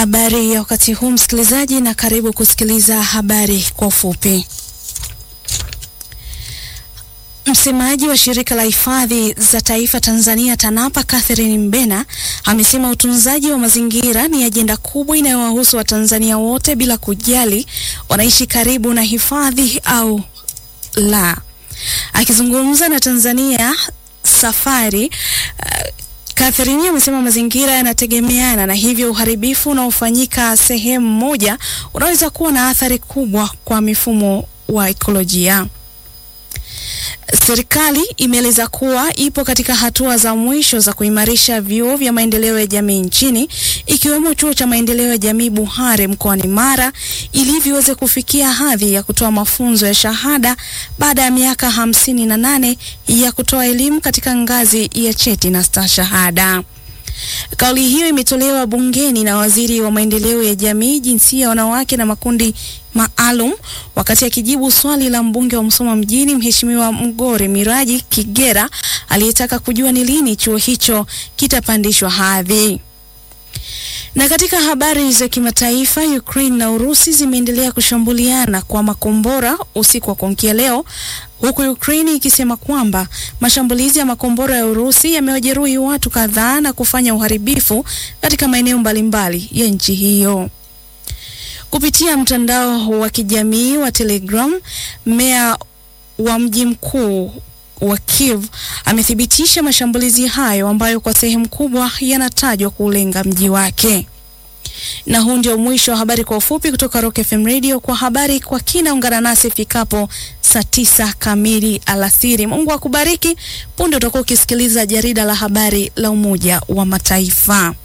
Habari ya wakati huu msikilizaji, na karibu kusikiliza habari kwa ufupi. Msemaji wa shirika la hifadhi za taifa Tanzania TANAPA Catherine Mbena amesema utunzaji wa mazingira ni ajenda kubwa inayowahusu Watanzania wote bila kujali wanaishi karibu na hifadhi au la. Akizungumza na Tanzania Safari uh, Catherine amesema mazingira yanategemeana na hivyo uharibifu unaofanyika sehemu moja unaweza kuwa na athari kubwa kwa mifumo wa ekolojia. Serikali imeeleza kuwa ipo katika hatua za mwisho za kuimarisha vyuo vya maendeleo ya jamii nchini ikiwemo chuo cha maendeleo ya jamii Buhare mkoani Mara ili viweze kufikia hadhi ya kutoa mafunzo ya shahada baada ya miaka hamsini na nane ya kutoa elimu katika ngazi ya cheti na stashahada. Kauli hiyo imetolewa bungeni na waziri wa maendeleo ya jamii, jinsia, wanawake na makundi maalum wakati akijibu swali la mbunge wa Msoma mjini Mheshimiwa Mgore Miraji Kigera aliyetaka kujua ni lini chuo hicho kitapandishwa hadhi. Na katika habari za kimataifa, Ukraine na Urusi zimeendelea kushambuliana kwa makombora usiku wa kuamkia leo, huku Ukraine ikisema kwamba mashambulizi ya makombora ya Urusi yamewajeruhi watu kadhaa na kufanya uharibifu katika maeneo mbalimbali ya nchi hiyo. Kupitia mtandao wa kijamii wa Telegram, meya wa mji mkuu wa Kiev amethibitisha mashambulizi hayo ambayo kwa sehemu kubwa yanatajwa kulenga mji wake. Na huu ndio mwisho wa habari kwa ufupi kutoka Rock FM Radio. Kwa habari kwa kina, ungana nasi ifikapo saa tisa kamili alasiri. Mungu akubariki. Punde utakuwa ukisikiliza jarida la habari la Umoja wa Mataifa.